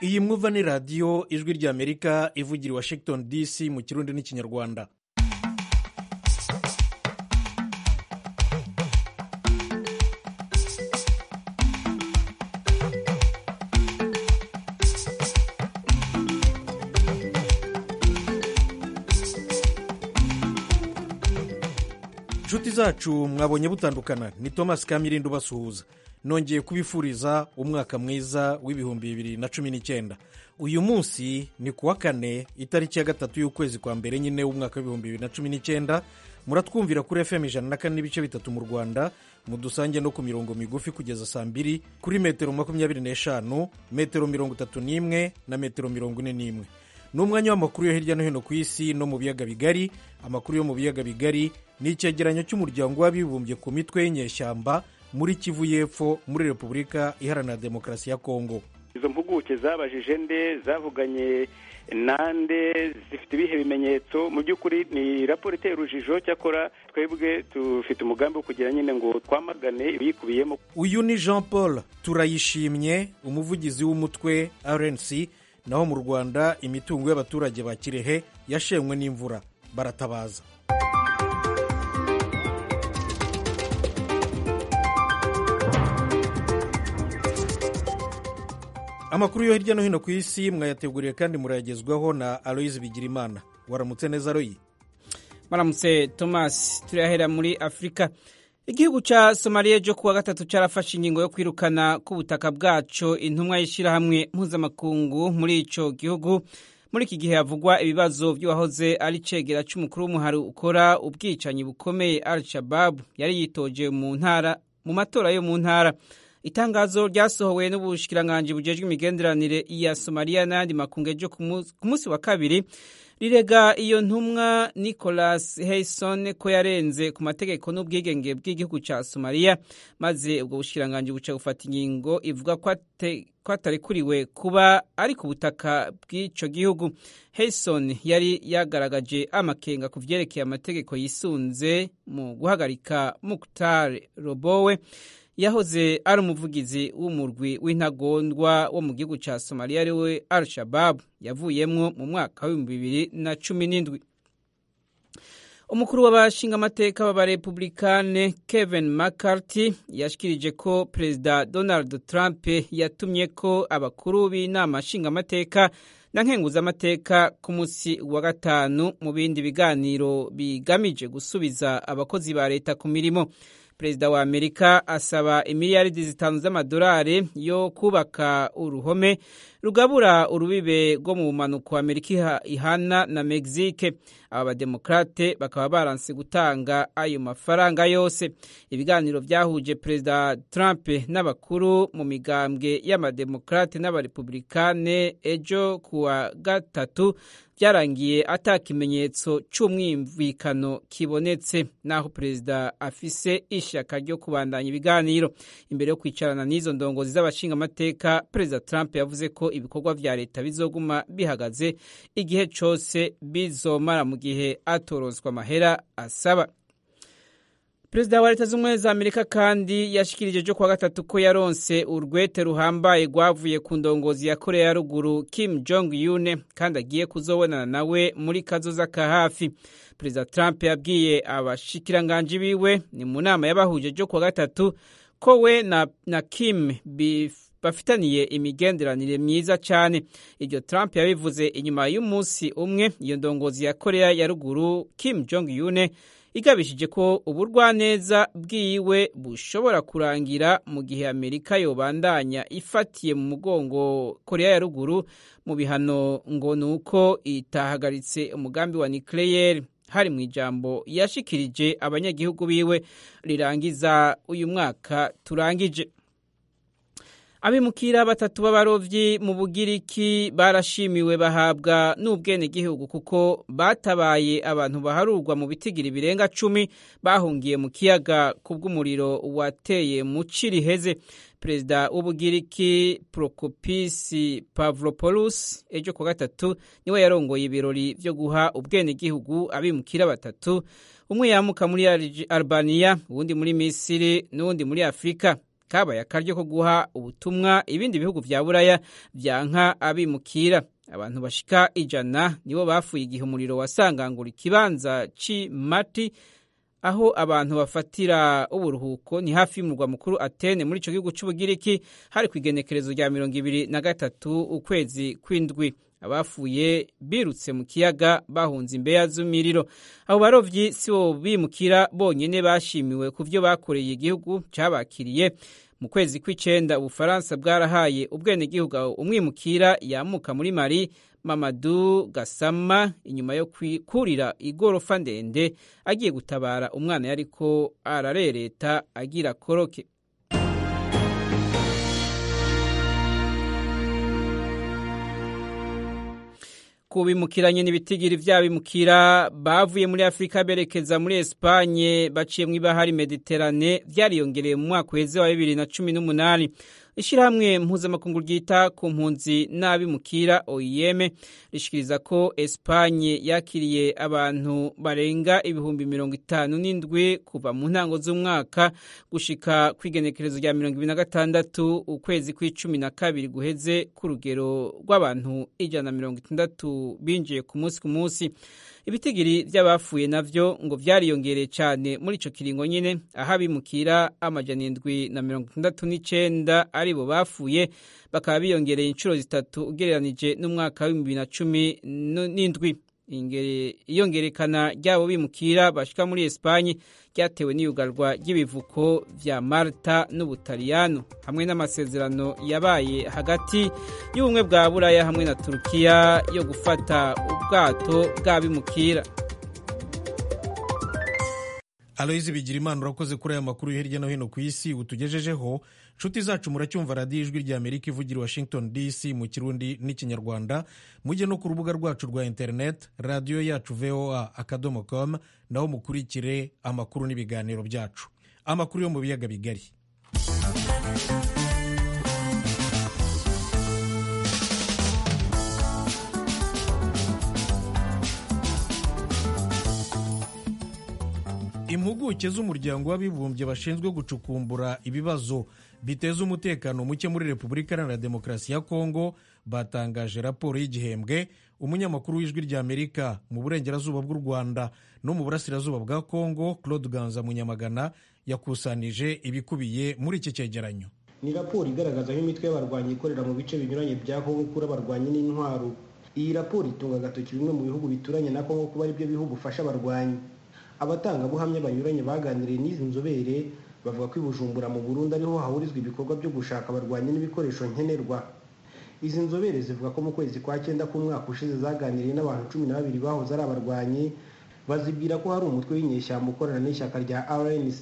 iyi mwuva ni radiyo ijwi ry'amerika ivugira i washington dc mu kirundi n'ikinyarwanda inshuti zacu mwabonye butandukana ni thomas kamirinda ubasuhuza nongeye kubifuriza umwaka mwiza w'ibihumbi bibiri na cumi n'icyenda uyu munsi ni ku wa kane itariki ya gatatu y'ukwezi kwa mbere nyine w'umwaka w'ibihumbi bibiri na cumi n'icyenda muratwumvira kuri fm ijana na kane n'ibice bitatu mu rwanda mudusange no ku mirongo migufi kugeza saa mbiri kuri metero makumyabiri n'eshanu metero mirongo itatu n'imwe na metero mirongo ine n'imwe ni umwanya w'amakuru yo hirya no hino ku isi no mu biyaga bigari amakuru yo mu biyaga bigari ni icyegeranyo cy'umuryango w'abibumbye ku mitwe y'inyeshyamba muri kivu y'epfo muri repubulika iharanira demokarasi ya kongo izo mpuguke zabajije nde zavuganye nande zifite ibihe bimenyetso mu by'ukuri ni raporo iteye urujijo cyakora twebwe dufite umugambi wo kugira nyine ngo twamagane ibiyikubiyemo uyu ni jean paul turayishimye umuvugizi w'umutwe rnc naho mu rwanda imitungo y'abaturage ba kirehe yashenywe n'imvura baratabaza amakuru yo hirya no hino ku isi mwayateguriye kandi murayagezwaho na aloyizi bigirimana waramutse neza aroyi maramutse thomas turahera muri afurika igihugu cya somaliya cyo kuwa gatatu cyarafashe ingingo yo kwirukana ku butaka bwaco intumwa y'ishyirahamwe mpuzamakungu muri icyo gihugu muri iki gihe havugwa ibibazo by'uwahoze ari cegera cy'umukuru w'umuhari ukora ubwicanyi bukomeye al shababu yari yitoje mu ntara mu matora yo mu ntara itangazo ryasohowe n'ubushikiranganji bujejwe imigenderanire ya somaliya n'ayandi makungu ejo ku munsi wa kabiri rirega iyo ntumwa nicolas hayson ko yarenze ku mategeko n'ubwigenge bw'igihugu cya somaliya maze ubwo bushikiranganji buca gufata ingingo ivuga ko atarekuriwe kuba ari ku butaka bw'icyo gihugu hayson yari yagaragaje amakenga ku byerekeye amategeko yisunze mu guhagarika mukutar robowe yahoze ari umuvugizi w'umurwi w'intagondwa wo mu gihugu cya somaliya ariwe al shababu yavuyemwo mu mwaka w'ibihumbi bibiri na cumi n'indwi umukuru w'abashingamateka b'abarepublikane kevin mccarthy yashikirije ko perezida donald trump yatumye ko abakuru b'inama nshingamateka na nkenguzamateka ku munsi wa gatanu mu bindi biganiro bigamije gusubiza abakozi ba leta ku mirimo perezida wa amerika asaba imiliyaridi zitanu z'amadolari yo kubaka uruhome rugabura urubibe rwo mu bumanuko amerika ihana na mexique aba bademokrate bakaba baranse gutanga ayo mafaranga yose ibiganiro byahuje perezida trump n'abakuru mu migambwe y'amademokrate n'abarepublikane ejo kuwa gatatu byarangiye ata kimenyetso cy'umwumvikano kibonetse naho perezida afise ishyaka ryo kubandanya ibiganiro imbere yo kwicarana n'izo ndongozi z'abashingamateka perezida trump yavuze ko ibikorwa vya leta bizoguma bihagaze igihe cyose bizomara mu gihe atorozwa amahera asaba perezida wa leta z'ubumwe za amerika kandi yashikirije cyo kuwa gatatu ko yaronse urwete ruhambaye rwavuye ku ndongozi ya korea ya ruguru kim jong yune kandi agiye kuzobonana nawe muri kazoza ka hafi perezida trump yabwiye abashikiranganji biwe ni mu nama y'abahuje cyo kuwa gatatu ko we na, na kim bif bafitaniye imigenderanire myiza cyane ibyo Trump yabivuze inyuma y'umunsi umwe iyo ndongozi ya korea ya ruguru Kim Jong Yune igabishije ko uburwaneza bwiwe bushobora kurangira mu gihe Amerika yobandanya ifatiye mu mugongo korea ya ruguru mu bihano ngo ni uko itahagaritse umugambi wa nucleaire hari mu ijambo yashikirije abanyagihugu biwe rirangiza uyu mwaka turangije abimukira batatu b'abarobyi mu bugiriki barashimiwe bahabwa n'ubwenegihugu kuko batabaye abantu baharurwa mu bitigiri birenga cumi bahungiye mu kiyaga ku bw'umuriro wateye mu Ciriheze perezida w'ubugiriki porokopisi pavropoulos ejo ku gatatu niwe yarongoye ibirori byo guha ubwenegihugu abimukira batatu umwe yamuka muri albania uwundi muri misiri n'uwundi muri afurika kabaye akaryo ko guha ubutumwa ibindi bihugu bya buraya byanka abimukira abantu bashika ijana nibo bafuye igihe umuriro wasangangura ikibanza c'imati aho abantu bafatira uburuhuko ni hafi y'umurwa mukuru atene muri ico gihugu c'ubugiriki hari ku igenekerezo rya mirongo ibiri na gatatu ukwezi kw'indwi abafuye birutse mu kiyaga bahunze imbeya z'umuriro abo barovyi si bo bimukira bonyene bashimiwe ku byo bakoreye igihugu cabakiriye mu kwezi kw'icenda ubufaransa bwarahaye ubwenegihugu aho umwimukira yamuka muri mari mamadu gasama inyuma yo kurira igorofa ndende agiye gutabara umwana yariko ararereta agira koroke kubimukiranye n'ibitigiri by'abimukira bavuye muri afurika berekeza muri esipanye baciye mu ibahari mediterane byariyongereye mu mwaka uheze wa bibiri na cumi n'umunani ishyirahamwe mpuzamakungu ryita ku mpunzi n'abimukira oim rishikiriza ko esipanye yakiriye abantu barenga ibihumbi mirongo itanu n'indwi kuva mu ntango z'umwaka gushika ku igenekerezo rya mirongo ibiri na gatandatu ukwezi kw'icumi na kabiri guheze ku rugero rw'abantu ijana na mirongo itandatu binjiye ku munsi ku munsi ibitigiri by'abafuye navyo ngo vyariyongereye cyane muri ico kiringo nyene aho abimukira amajana indwi na mirongo itandatu n'icenda aribo bafuye bakaba biyongereye inshuro zitatu ugereranije n'umwaka w'ibihumbi na cumi n'indwi iyongerekana ry'abo bimukira bashika muri esipanye ryatewe n'iyugarwa ry'ibivuko vya malta n'ubutaliyano hamwe n'amasezerano yabaye hagati y'ubumwe bwa buraya hamwe na turukiya yo gufata ubwato bw'abimukira aloyizi bigirimana urakoze kuri aya makuru yo hirya no hino ku isi utugejejeho nshuti zacu muracyumva radiyo ijwi rya amerika ivugira washington dc mu kirundi n'ikinyarwanda mujye no ku rubuga rwacu rwa interineti radiyo yacu voa akadomo com naho mukurikire amakuru n'ibiganiro byacu amakuru yo mu biyaga bigari impuguke z'umuryango w'abibumbye bashinzwe gucukumbura ibibazo biteza umutekano muke muri repubulika iharanira demokarasi ya kongo batangaje raporo y'igihembwe umunyamakuru w'ijwi rya amerika mu burengerazuba bw'u rwanda no mu burasirazuba bwa kongo claude ganza munyamagana yakusanije ibikubiye muri iki cyegeranyo ni raporo igaragaza aho imitwe y'abarwanyi ikorera mu bice binyuranye bya kongo kuri abarwanyi n'intwaro iyi raporo itunga agatoki bimwe mu bihugu bituranye na kongo kuba aribyo bihugu ufasha abarwanyi abatangabuhamya banyuranye baganiriye n'izi nzobere bavuga ko i bujumbura mu burundi ariho hahurizwa ibikorwa byo gushaka abarwanyi n'ibikoresho nkenerwa izi nzobere zivuga ko mu kwezi kwa cyenda k'umwaka ushize zaganiriye n'abantu cumi na babiri bahoze ari abarwanyi bazibwira ko hari umutwe w'inyeshyamba ukorana n'ishyaka rya rnc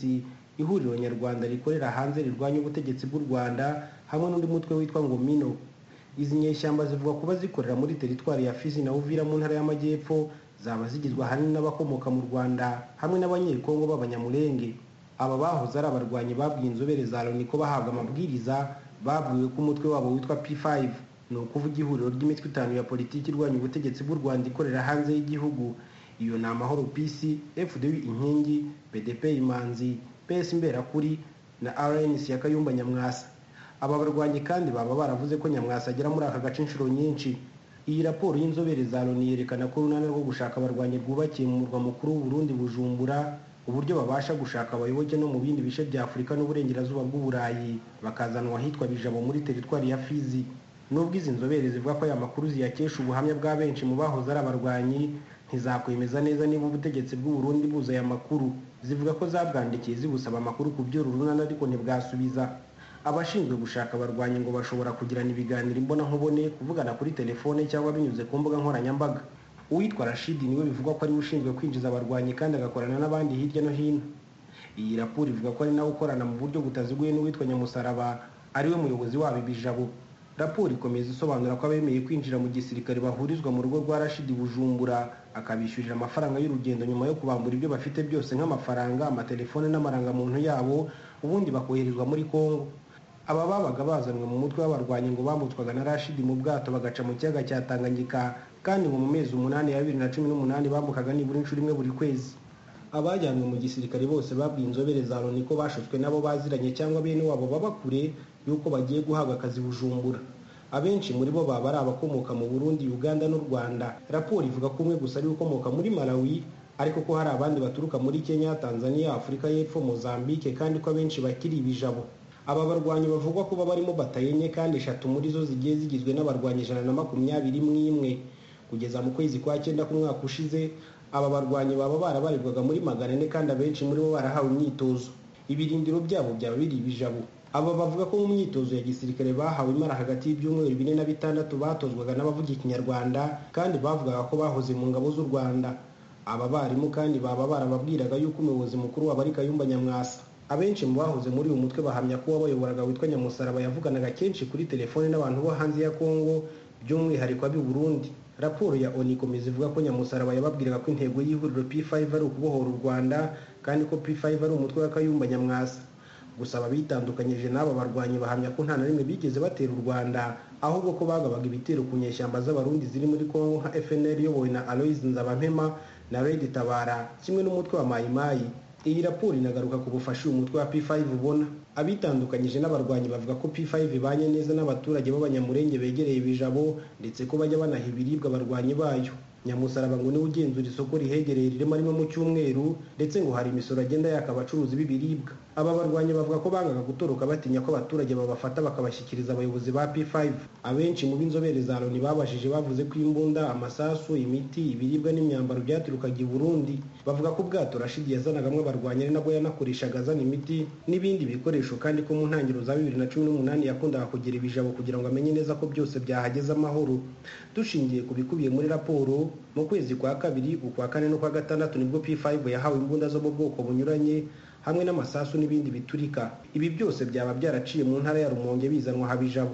ihuriro nyarwanda rikorera hanze rirwanya ubutegetsi bw'u rwanda hamwe n'undi mutwe witwa ngo mino izi nyeshyamba zivuga kuba zikorera muri teritwari ya fizi na uvira mu ntara y'amajyepfo zaba zigizwe ahanini n'abakomoka mu rwanda hamwe n'abanyekongo b'abanyamurenge aba bahoze ari abarwanyi babwiye inzobere za loni ko bahabwa amabwiriza babwiwe ko umutwe wabo witwa p5 ni ukuvuga ihuriro ry'imitwe itanu ya politiki irwanya ubutegetsi bw'u rwanda ikorera hanze y'igihugu iyo ni amahoro pc fdw inkingi bdp imanzi ps imberakuri na rnc ya kayumba nyamwasa aba barwanyi kandi baba baravuze ko nyamwasa agera muri aka gace inshuro nyinshi iyi raporo y'inzobere za loni yerekana ko urunani rwo gushaka abarwanyi rwubakiye mu murwa mukuru w'uburundi bujumbura uburyo babasha gushaka abayoboke no mu bindi bice bya afurika n'uburengerazuba bw'uburayi bakazanwa ahitwa bijabo muri teritwari ya fizi nubwo izi nzobere zivuga ko aya makuru ziyakesha ubuhamya bwa benshi mu bahoze ari abarwanyi ntizakwemeza neza niba ubutegetsi bw'uburundi buza aya makuru zivuga ko zabwandikiye zibusaba amakuru ku byo urunani ariko ntibwasubiza abashinzwe gushaka abarwanyi ngo bashobora kugirana ibiganiro imbonankubone kuvugana kuri telefone cyangwa binyuze ku mbuga nkoranyambaga uwitwa rashidi niwe bivugwa ko ariwe ushinzwe kwinjiza abarwanyi kandi agakorana n'abandi hirya no hino iyi raporo ivuga ko ari nawe ukorana mu buryo butaziguye n'uwitwa nyamusaraba ariwe muyobozi wabo ibijabo raporo ikomeza isobanura ko abemeye kwinjira mu gisirikare bahurizwa mu rugo rwa rashidi bujumbura akabishyurira amafaranga y'urugendo nyuma yo kubambura ibyo bafite byose nk'amafaranga amatelefone n'amarangamuntu yabo ubundi bakoherezwa muri kongo aba babaga bazanwe mu mutwe w'abarwanyi ngo bambutswaga na rashidi mu bwato bagaca mu kiyaga cya tanganyika kandi ngo mu mezi umunani ya bibiri na cumi n'umunani bambukaga nibura inshuro imwe buri kwezi abajyanywe mu gisirikare bose babwiye inzobere za loni ko bashotswe nabo baziranye cyangwa bene wabo baba kure y'uko bagiye guhabwa akazi bujumbura abenshi muri bo baba ari abakomoka mu burundi uganda n'u rwanda raporo ivuga ko umwe gusa ari ukomoka muri malawi ariko ko hari abandi baturuka muri kenya tanzania afurika y'epfo mozambique kandi ko abenshi bakiri ibijabo aba barwanyi bavugwa kuba barimo batayenye kandi eshatu muri zo zigiye zigizwe n'abarwanyi ijana na makumyabiri imwe kugeza mu kwezi kwa cyenda k'umwaka ushize aba barwanyi baba barabarirwaga muri magana ane kandi abenshi muri bo barahawe imyitozo ibirindiro byabo byaba biri ibijabo aba bavuga ko mu myitozo ya gisirikare bahawe imara hagati y'ibyumweru bine na bitandatu batozwaga n'abavuga ikinyarwanda kandi bavugaga ko bahoze mu ngabo z'u rwanda aba barimu kandi baba barababwiraga yuko umuyobozi mukuru wabo ari kayumba nyamwasa abenshi mu bahoze muri uyu mutwe bahamya ko uwabayoboraga witwa nyamusaraba yavuganaga kenshi kuri telefone n'abantu bo hanze ya kongo by'umwihariko ab'i burundi raporo ya oni komeza ivuga ko nyamusaraba yababwiraga ko intego y'ihuriro p5 ari ukubohora u rwanda kandi ko p5 ari umutwe wa kayumba nyamwasa gusa ababitandukanyije n'aba barwanyi bahamya ko nta na rimwe bigeze batera u rwanda ahubwo ko bagabaga ibitero ku nyeshyamba z'abarundi ziri muri kongo nka fnl iyobowe na aloise nzabampema na redi tabara kimwe n'umutwe wa mayimayi iyi raporo inagaruka ku bufasha uyu mutwe wa p5 ubona abitandukanyije n'abarwanyi bavuga ko p5 ibanye neza n'abaturage b'abanyamurenge begereye ibijabo ndetse ko bajya banaha ibiribwa abarwanyi bayo nyamusaraba ngo niwe ugenzura isoko rihegereye ririmo rimwe mu cyumweru ndetse ngo hari imisoro agenda yaka abacuruzi b'ibiribwa aba barwanyi bavuga ko bangaga gutoroka batinya ko abaturage babafata bakabashyikiriza abayobozi ba p5 abenshi mu b'inzobere za loni babajije bavuze ko imbunda amasasu imiti ibiribwa n'imyambaro byaturukaga i burundi bavuga ko ubwato rashidi yazanagamo abarwanyi ari nabwo yanakoreshaga azana imiti n'ibindi bikoresho kandi ko mu ntangiriro za bibiri na cumi n'umunani yakundaga kugira ibijabo kugira ngo amenye neza ko byose byahageze amahoro dushingiye ku bikubiye muri raporo mu kwezi kwa kabiri ukwa kane n'ukwa gatandatu nibwo p5 yahawe imbunda zo mu bwoko bunyuranye hamwe n'amasasu n'ibindi biturika ibi byose byaba byaraciye mu ntara ya rumonge bizanwa habijabo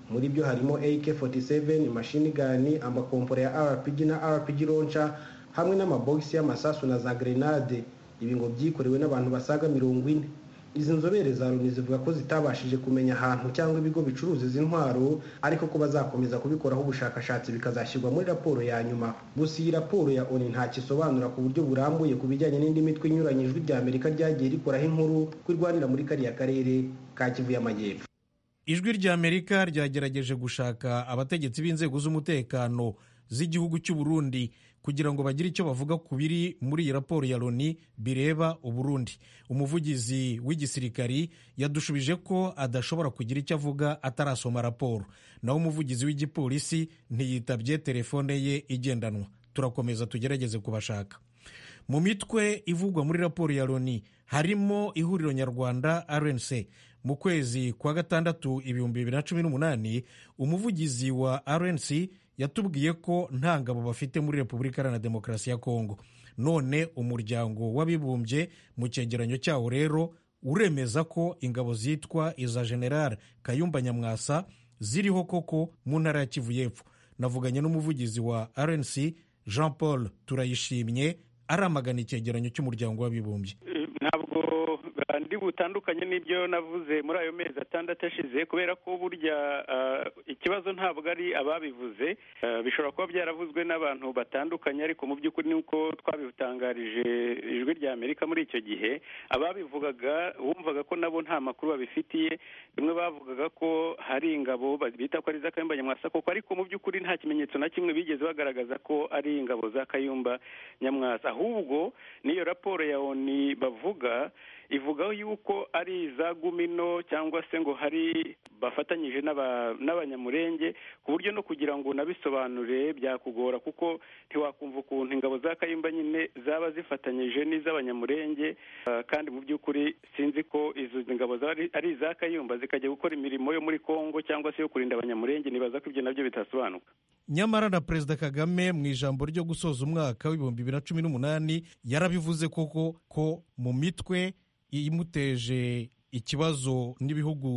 muri byo harimo ak47 mashini gani amakompora ya rpg na rpg lonca hamwe n'amabogisi y'amasasu na za grenade ibi ngo byikorewe n'abantu basaga mirongo ine izi nzobere za loni zivuga ko zitabashije kumenya ahantu cyangwa ibigo bicuruza izi ntwaro ariko ko bazakomeza kubikoraho ubushakashatsi bikazashyirwa muri raporo ya nyuma gusa iyi raporo ya oni ntacyo isobanura ku buryo burambuye ku bijyanye n'indi mitwe inyuranye ijwi rya amerika ryagiye rikoraho inkuru ko irwanira muri kariya karere ka kivu y'amajyepfo ijwi ry'amerika ryagerageje gushaka abategetsi b'inzego z'umutekano z'igihugu cy'u Burundi kugira ngo bagire icyo bavuga ku biri muri iyi raporo ya loni bireba uburundi umuvugizi w'igisirikari yadushubije ko adashobora kugira icyo avuga atarasoma raporo naho umuvugizi w'igipolisi ntiyitabye telefone ye igendanwa turakomeza tugerageze kubashaka mu mitwe ivugwa muri raporo ya loni harimo ihuriro nyarwanda rnc mu kwezi kwa gatandatu ibihumbi bibiri na cumi n'umunani umuvugizi wa rnc yatubwiye ko nta ngabo bafite muri repubulika iharanira demokarasi ya kongo none umuryango w'abibumbye mu cyegeranyo cyawo rero uremeza ko ingabo zitwa iza generale kayumba nyamwasa ziriho koko mu ntara ya kivu y'epfo navuganye n'umuvugizi wa rnc jean paul turayishimye aramagana icyegeranyo cy'umuryango w'abibumbye ntabwo kandi butandukanye n'ibyo navuze muri ayo mezi atandatu ashize kubera ko burya ikibazo ntabwo ari ababivuze bishobora kuba byaravuzwe n'abantu batandukanye ariko mu by'ukuri ni uko twabitangarije ijwi rya amerika muri icyo gihe ababivugaga bumvaga ko nabo nta makuru babifitiye bimwe bavugaga ko hari ingabo bita ko ari za kayumba nyamwasa koko ariko mu by'ukuri nta kimenyetso na kimwe bigeze bagaragaza ko ari ingabo za kayumba nyamwasa ahubwo n'iyo raporo ya oni bavuga ivuga yuko ari iza gumino cyangwa se ngo hari bafatanyije n'abanyamurenge ku buryo no kugira ngo unabisobanure byakugora kuko ntiwakumva ukuntu ingabo za kayumba nyine zaba zifatanyije n'iz'abanyamurenge kandi mu by'ukuri sinzi ko izo ngabo ari iza kayumba zikajya gukora imirimo yo muri kongo cyangwa se yo kurinda abanyamurenge nibaza ko ibyo nabyo bitasobanuka nyamara na perezida kagame mu ijambo ryo gusoza umwaka w'ibihumbi bibiri na cumi n'umunani yarabivuze koko ko mu mitwe imuteje ikibazo n'ibihugu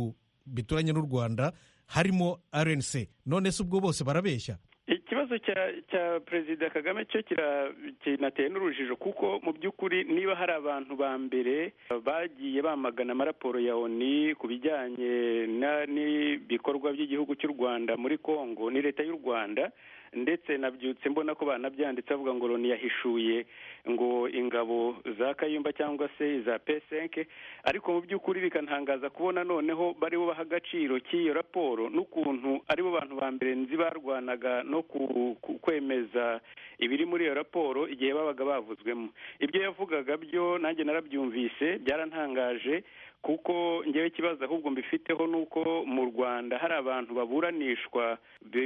bituranye n'u rwanda harimo rnc none se ubwo bose barabeshya ikibazo cya perezida kagame cyo kinateye n'urujijo kuko mu by'ukuri niba hari abantu ba mbere bagiye bamagana amaraporo ya oni ku bijyanye n'ibikorwa by'igihugu cy'u rwanda muri congo ni leta y'u rwanda ndetse nabyutse mbona ko banabyanditse avuga ngo loni yahishuye ngo ingabo za kayumba cyangwa se iza pesenke ariko mu by'ukuri bikantangaza kubona noneho baribo baha agaciro k'iyo raporo n'ukuntu aribo bantu ba mbere nzi barwanaga no kwemeza ibiri muri iyo raporo igihe babaga bavuzwemo ibyo yavugaga byo nanjye narabyumvise byarantangaje kuko ngewe ikibazo ahubwo mbifiteho ni uko mu rwanda hari abantu baburanishwa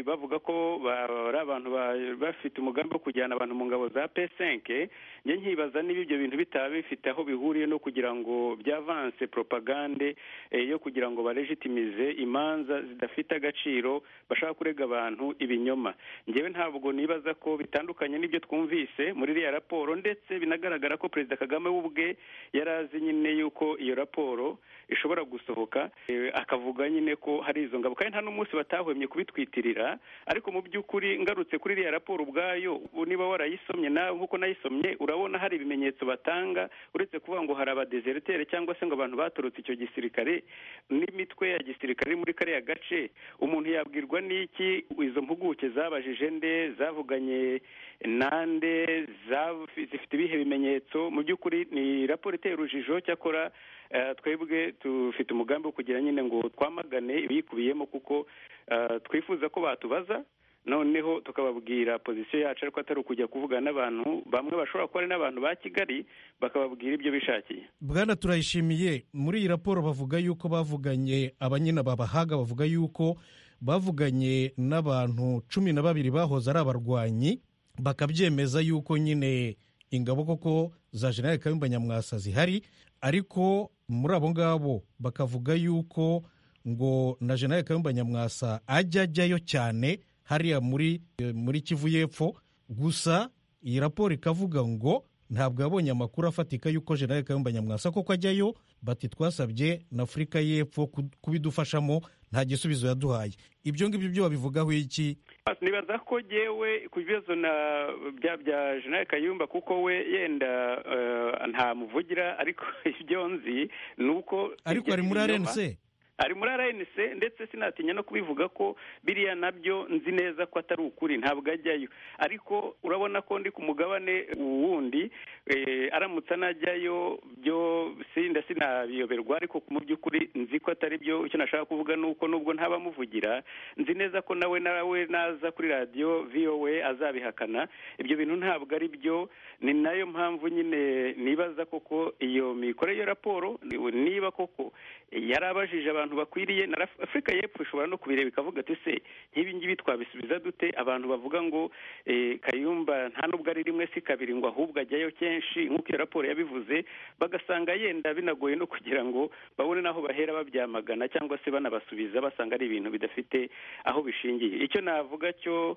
bavuga ko ari abantu bafite umugambi wo kujyana abantu mu ngabo za pesenke njye nkibaza niba ibyo bintu bitaba bifite aho bihuriye no kugira ngo byavanse propagande yo kugira ngo barejitimize imanza zidafite agaciro bashaka kurega abantu ibinyoma ngewe ntabwo nibaza ko bitandukanye n'ibyo twumvise muri iriya raporo ndetse binagaragara ko perezida kagame we ubwe yari azi nyine yuko iyo raporo ishobora gusohoka akavuga nyine ko hari izo ngabo kandi nta n'umunsi batahwemye kubitwitirira ariko mu by'ukuri ngarutse kuri iriya raporo ubwayo niba warayisomye nawe nk'uko nayisomye urabona hari ibimenyetso batanga uretse kuvuga ngo hari abadezeretere cyangwa se ngo abantu baturutse icyo gisirikare n'imitwe ya gisirikare muri kariya gace umuntu yabwirwa n'iki izo mpuguke zabajije nde zavuganye nande zifite ibihe bimenyetso mu by'ukuri ni raporo iteye urujijo cyakora twebwe dufite umugambi wo kugira nyine ngo twamagane ibiyikubiyemo kuko twifuza ko batubaza noneho tukababwira pozisiyo yacu ariko atari ukujya kuvugana n'abantu bamwe bashobora kuba ari n'abantu ba kigali bakababwira ibyo bishakiye bwana turayishimiye muri iyi raporo bavuga yuko bavuganye abanyina babahaga bavuga yuko bavuganye n'abantu cumi na babiri bahoze ari abarwanyi bakabyemeza yuko nyine ingabo koko za generali kayumba nyamwasa zihari ariko muri abo ngabo bakavuga yuko ngo na generali kayumba nyamwasa ajya ajyayo cyane hariya muri muri kivu y'epfo gusa iyi raporo ikavuga ngo ntabwo yabonye amakuru afatika yuko generali kayumba nyamwasa koko ajyayo bati twasabye na afurika y'epfo kubidufashamo nta gisubizo yaduhaye ibyo ngibyo byo babivugaho iki nibaza ko yewe ku bibazo na bya bya jenali kayumba kuko we yenda nta muvugira ariko ibyo nzi ni uko ariko ari muri arense ari muri rnc ndetse sinatinya no kubivuga ko biriya nabyo nzi neza ko atari ukuri ntabwo ajyayo ariko urabona ko ndi ku mugabane wundi aramutse anajyayo byo sinda sinabiyoberwa ariko mu by'ukuri nzi ko atari byo icyo nashaka kuvuga ni uko nubwo ntabamuvugira nzi neza ko nawe nawe naza kuri radiyo vowe azabihakana ibyo bintu ntabwo ari byo ni nayo mpamvu nyine nibaza koko iyo mikore iyo raporo niba koko yarabajije abantu bakwiriye na afurika y'epfo ishobora no kubireba ikavuga ati se nk'ibi ngibi twabisubiza dute abantu bavuga ngo kayumba nta nubwo ari rimwe si kabiri ngo ahubwo ajyayo kenshi nk'uko iyo raporo yabivuze bagasanga yenda binagoye no kugira ngo babone n'aho bahera babyamagana cyangwa se banabasubiza basanga ari ibintu bidafite aho bishingiye icyo navuga cyo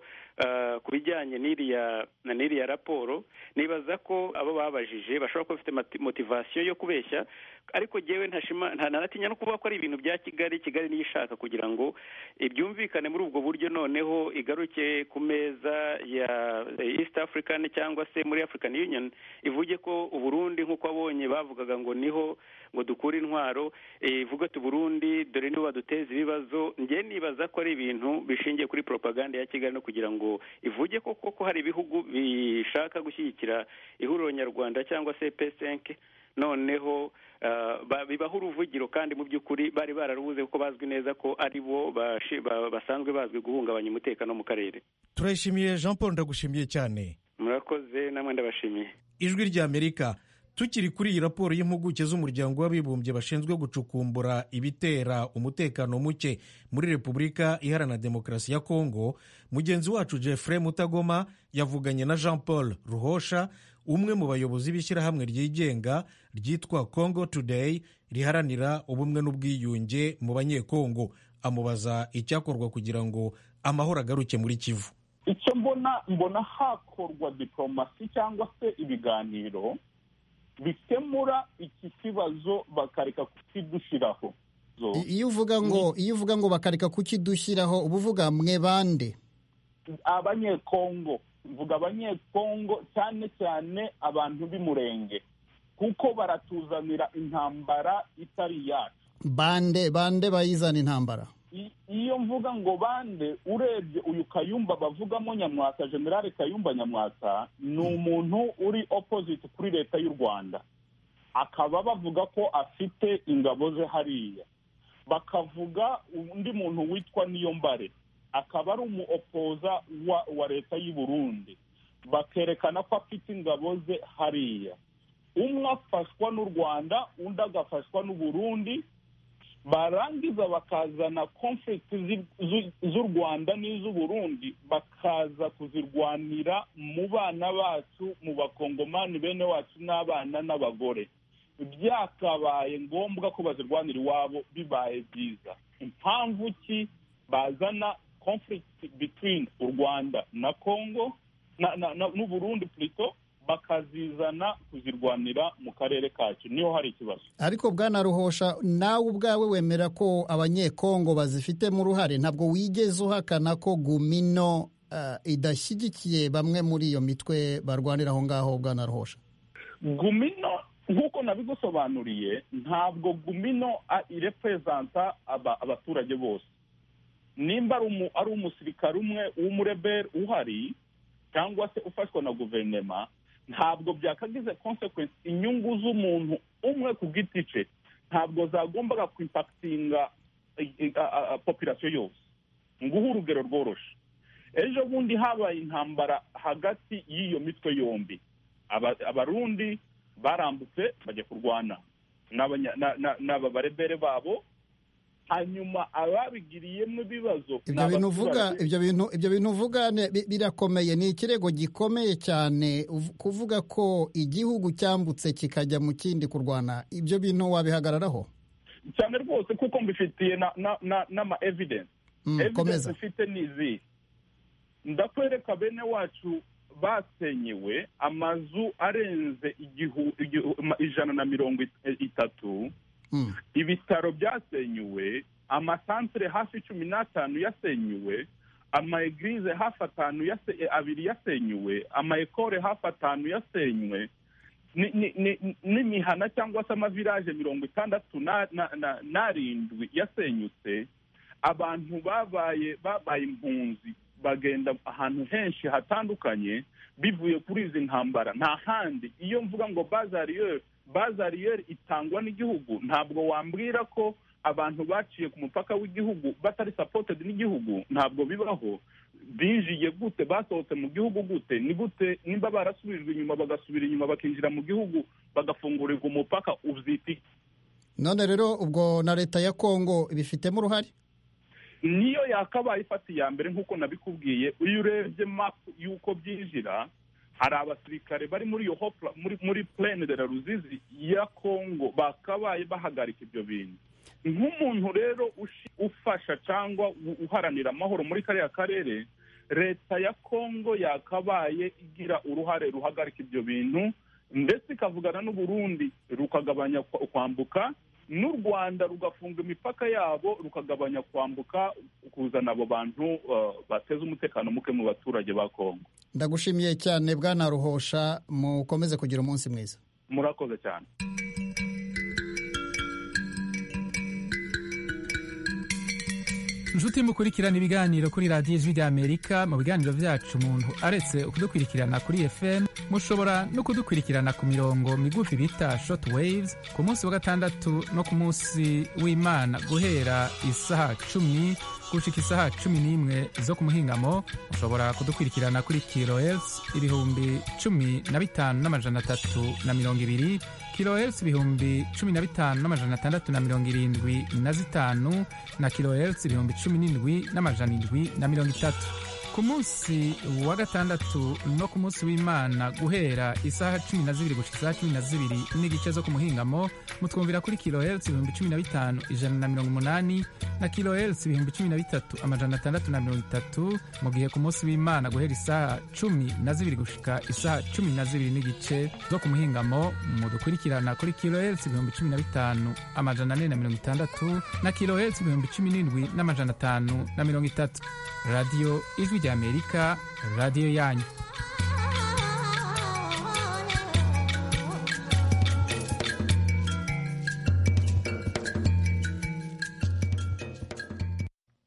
ku bijyanye n'iriya raporo nibaza ko abo babajije bashobora kuba bafite motivasiyo yo kubeshya ariko ngewe ntanatinya no kuvuga ko ari ibintu bya kigali kigali niyo ishaka kugira ngo ibyumvikane muri ubwo buryo noneho igaruke ku meza ya east african cyangwa se muri african union ivuge ko uburundi nk'uko abonye bavugaga ngo niho ngo dukure intwaro ivuga ati uburundi dore niba baduteza ibibazo nge nibaza ko ari ibintu bishingiye kuri propaganda ya kigali no kugira ngo ivuge ko koko hari ibihugu bishaka gushyigikira ihuriro nyarwanda cyangwa se pesenke noneho bibaho uruvugiro kandi mu by'ukuri bari bararubuze kuko bazwi neza ko ari bo basanzwe bazwi guhungabanya umutekano mu karere turayishimiye jean paul ndagushimiye cyane murakoze namwe ndabashimiye ijwi ry'amerika tukiri kuri iyi raporo y'impuguke z'umuryango w'abibumbye bashinzwe gucukumbura ibitera umutekano muke muri repubulika iharanira demokarasi ya kongo mugenzi wacu jeffrey mutagoma yavuganye na jean paul ruhosha umwe mu bayobozi b'ishyirahamwe ryigenga ryitwa congo today riharanira ubumwe n'ubwiyunge mu banyekongo amubaza icyakorwa kugira ngo amahoro agaruke muri kivu icyo mbona mbona hakorwa diporomasi cyangwa se ibiganiro bikemura iki kibazo bakareka kukidushyiraho iyo uvuga ngo iyo uvuga ngo bakareka kukidushyiraho uba uvuga mwe bande abanyekongo mvuga abanyekongo cyane cyane abantu b'umurenge kuko baratuzanira intambara itari iyacu bande bande bayizana intambara i- iyo mvuga ngo bande urebye uyu kayumba bavugamo nyamwasa generale kayumba nyamwasa ni umuntu uri opposite kuri leta y'u rwanda akaba bavuga ko afite ingabo ze hariya bakavuga undi muntu witwa niyombare akaba ari umuopoza wa, wa leta y'u burundi bakerekana ko afite ingabo ze hariya umwe afashwa n'u rwanda undi agafashwa n'u burundi barangiza bakazana conflict zi- zu- z'u rwanda n'iz'u burundi bakaza kuzirwanira mu bana bacu mu bakongomani bene wacu n'abana n'abagore byakabaye ngombwa ko bazirwanira iwabo bibaye byiza impamvu ki bazana conflict between u rwanda na congo na- na- na- n'u burundi plito bakazizana kuzirwanira mu karere kacu niho hari ikibazo ariko bwana ruhosha nawe ubwawe wemera ko abanyekongo bazifitemo uruhare ntabwo wigeze uhakana ko gumino ah, idashyigikiye bamwe muri iyo mitwe barwanira aho ngaho bwana ruhosha gumino nk'uko nabigusobanuriye ntabwo gumino a- irepurezanta aba- abaturage bose nimba ari umu- ari umusirikare umwe w'umureberi uhari cyangwa se ufashwa na guverinoma ntabwo byakagize konsekwensi inyungu z'umuntu umwe ku giti cye ntabwo zagombaga kwimpakitinga popirasiyo yose nguhe urugero rworoshye ejo bundi habaye intambara hagati y'iyo mitwe yombi Aba- abarundi barambutse bajya kurwana n'abanya- na- na- n'aba barebere babo hanyuma ababigiriyemo ibibazo ni ibyo bintu uvuga abaturage. ibyo bintu ibyo bintu uvuga ne- bi- birakomeye ni ikirego gikomeye cyane uv- kuvuga ko igihugu cyambutse kikajya mu kindi kurwana ibyo bintu wabihagararaho cyane rwose kuko mbifitiye na- na- na- n'ama evidence Mm, evidence komeza. mfite ni izihe ndakwereka bene wacu basenyewe amazu arenze igihu- igihu- ma- ijana na mirongo it- itatu Mm. ibitaro byasenyuwe amasantere hafi cumi n'atanu yasenyuwe amaegirize hafi atanu yase- eh, abiri yasenyuwe amaekore hafi atanu yasenywe ni- ni- ni- n'imihana cyangwa se amavilaje mirongo itandatu na- na- na- n'arindwi yasenyutse abantu babaye babaye impunzi bagenda ahantu henshi hatandukanye bivuye kuri izi ntambara nta handi iyo mvuga ngo bazariyeri bazariyeri itangwa n'igihugu ntabwo wambwira ko abantu baciye ku mupaka w'igihugu batari supported n'igihugu ntabwo bibaho binjiye gute basohotse mu gihugu gute ni gute nimba barasubijwe inyuma bagasubira inyuma bakinjira mu gihugu bagafungurirwa umupaka ubyita iki? none rero ubwo na leta ya kongo ibifitemo uruhare niyo yakabaye ifata iya mbere nk'uko nabikubwiye iyo urebye mapu y'uko byinjira hari abasirikare bari muri iyo hopla muri muri plene de la ruzizi ya kongo bakabaye bahagarika ibyo bintu nk'umuntu rero ushi- ufasha cyangwa u- uharanira amahoro muri kariya karere leta ya kongo yakabaye igira uruhare ruhagarika ibyo bintu ndetse ikavugana n'u Burundi rukagabanya kwa- kwambuka n'u Rwanda rugafunga imipaka yabo rukagabanya kwambuka kuzana abo bantu uh, bateza umutekano muke mu baturage ba Kongo ndagushimiye cyane bwana ruhosha mukomeze kugira umunsi mwiza murakoze cyane inshuti mukurikirana ibiganiro kuri radiyo ijwi ry'amerika mu biganiro byacu umuntu aretse kudukurikirana kuri fm mushobora no kudukurikirana ku mirongo migufi bita short waves ku munsi wa gatandatu no ku munsi w'imana guhera isaha cumi gushika isaha cumi n'imwe zo ku muhingamo mushobora kudukurikirana kuri kilohertz ibihumbi cumi na bitanu n'amajana atatu na mirongo ibiri kilohertz ibihumbi cumi na bitanu n'amajana atandatu na mirongo irindwi na zitanu na kilohertz ibihumbi cumi n'indwi n'amajana indwi na mirongo itatu ku munsi wa gatandatu no ku munsi w'imana guhera isaha cumi na zibiri gushika isaha cumi na zibiri n'igice zo ku muhingamo mutwumvira kuri kilohertz ibihumbi cumi na bitanu ijana na mirongo umunani na kilohertz ibihumbi cumi na bitatu amajana atandatu na mirongo itatu mu gihe ku munsi w'imana guhera isaha cumi na zibiri gushika isaha cumi na zibiri n'igice zo ku muhingamo mudukurikirana kuri kilohertz ibihumbi cumi na bitanu amajana ane na mirongo itandatu na kilohertz ibihumbi cumi n'indwi n'amajana atanu na mirongo itatu radiyo ijwi ry'amerika radiyo yanyu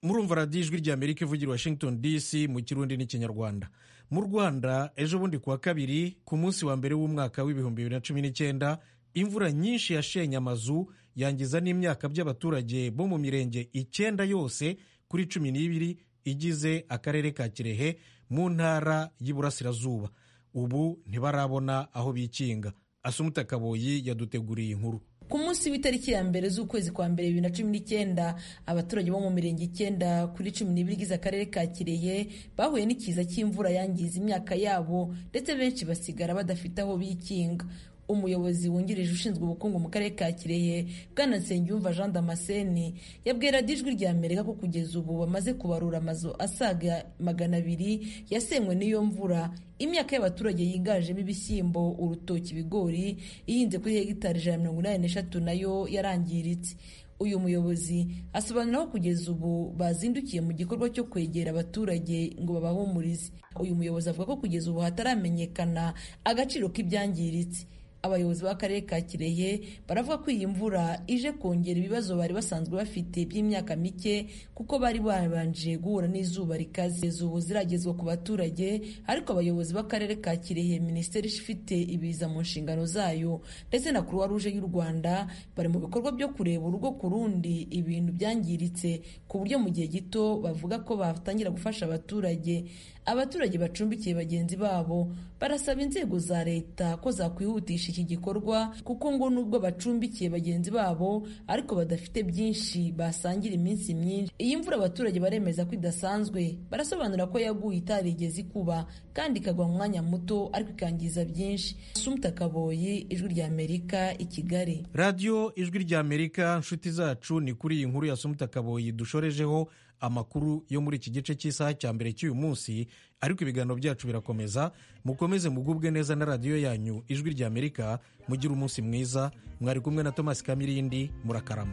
murumva radiyo ijwi rya amerika ivugira washington dc mu kirundi n'ikinyarwanda mu rwanda ejo bundi kuwa kabiri ku munsi wa mbere w'umwaka w'ibihumbi bibiri na cumi n'icyenda imvura nyinshi yashenye amazu yangiza n'imyaka by'abaturage bo mu mirenge icyenda yose kuri cumi n'ibiri igize akarere ka kirehe mu ntara y'iburasirazuba ubu ntibarabona aho bikinga asumuta kaboyi yaduteguriye inkuru ku munsi w'itariki ya mbere z'ukwezi kwa mbere bibiri na cumi n'icyenda abaturage bo mu mirenge icyenda kuri cumi n'ibiri igize akarere ka kirehe bahuye n'ikiza cy'imvura yangiza imyaka yabo ndetse benshi basigara badafite aho bikinga umuyobozi wungirije ushinzwe ubukungu mu karere ka kirehe bwana nsengiyumva jean damascene yabwiye radiyo ijwi rya amerika ko kugeza ubu bamaze kubarura amazu asaga magana abiri yasenywe n'iyo mvura imyaka y'abaturage yiganjemo ibishyimbo urutoki ibigori ihinze kuri hegitari ijana na mirongo inani n'eshatu nayo yarangiritse uyu muyobozi asobanura ko kugeza ubu bazindukiye mu gikorwa cyo kwegera abaturage ngo babahumurize uyu muyobozi avuga ko kugeza ubu hataramenyekana agaciro k'ibyangiritse abayobozi b'akarere ka kirehe baravuga ko iyi mvura ije kongera ibibazo bari basanzwe bafite by'imyaka mike kuko bari babanje guhura n'izuba rikaze ubu ziragezwa ku baturage ariko abayobozi b'akarere ka kirehe minisiteri ifite ibiza mu nshingano zayo ndetse na croix rouge y'u rwanda bari mu bikorwa byo kureba urugo ku rundi ibintu byangiritse ku buryo mu gihe gito bavuga ko batangira gufasha abaturage abaturage bacumbikiye bagenzi babo barasaba inzego za leta ko zakwihutisha iki gikorwa kuko ngo nubwo bacumbikiye bagenzi babo ariko badafite byinshi basangira iminsi myinshi iyi mvura abaturage baremeza ko idasanzwe barasobanura ko yaguye itarigeze ikuba kandi ikagwa mu mwanya muto ariko ikangiza byinshi sumuta kaboyi ijwi rya amerika i kigali radiyo ijwi rya amerika nshuti zacu ni kuri iyi nkuru ya sumuta kaboyi dushorejeho amakuru yo muri iki gice cy'isaha cya mbere cy'uyu munsi ariko ibiganiro byacu birakomeza mukomeze mugubwe neza na radiyo yanyu ijwi rya amerika mugire umunsi mwiza mwari kumwe na thomas kamirindi murakarama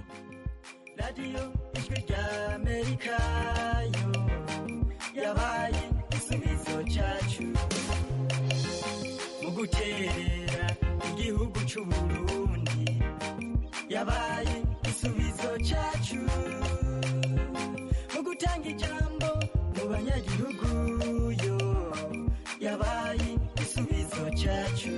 radiyo ijwi rya amerika yo yabaye igisubizo cyacu mu gukerera igihugu cy'u burundi yabaye igisubizo cyacu gutanga ijambo mu banyagihugu yo yabaye igisubizo cyacu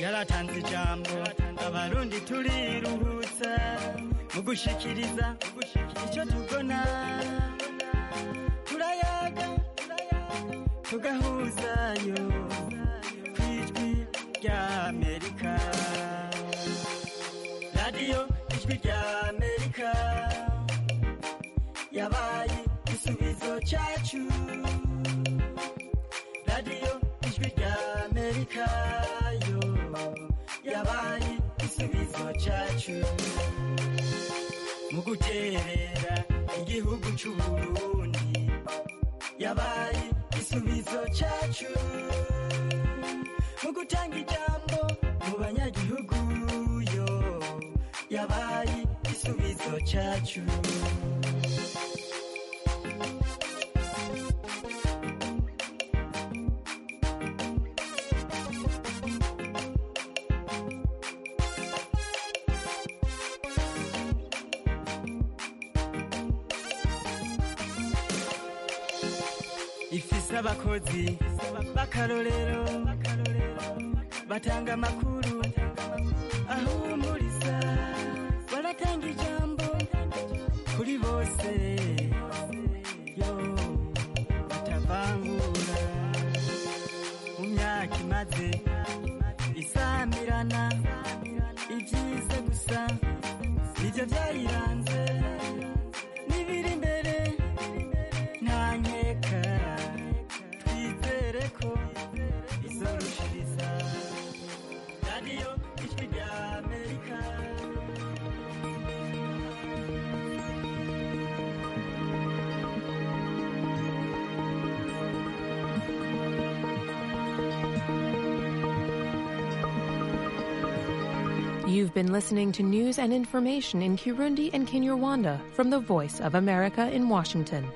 yaratanze ijambo abarundi turiruhutsa mu gushikiriza icyo tubona turayaga tugahuzayo ku ijwi rya amerika radiyo ijwi rya amerika yabaye igisubizo cyacu radiyo ijwi rya amerika yo yabaye igisubizo cyacu mu guterera igihugu cy'uburundi yabaye igisubizo cyacu mu gutanga ijambo mu banyagihugu yo yabaye igisubizo cyacu ifise abakozi b'akarorero batanga amakuru ahumuriza baratanga ijambo kuri bose yo batavangura mu myaka imaze isamirana ibyiza gusa nibyo byayiranze n'ibiri imbere nta nkeka twizere ko izorushiriza radiyo ijwi rya amerika You've been listening to news and information in Kirundi and Kinyarwanda from the Voice of America in Washington.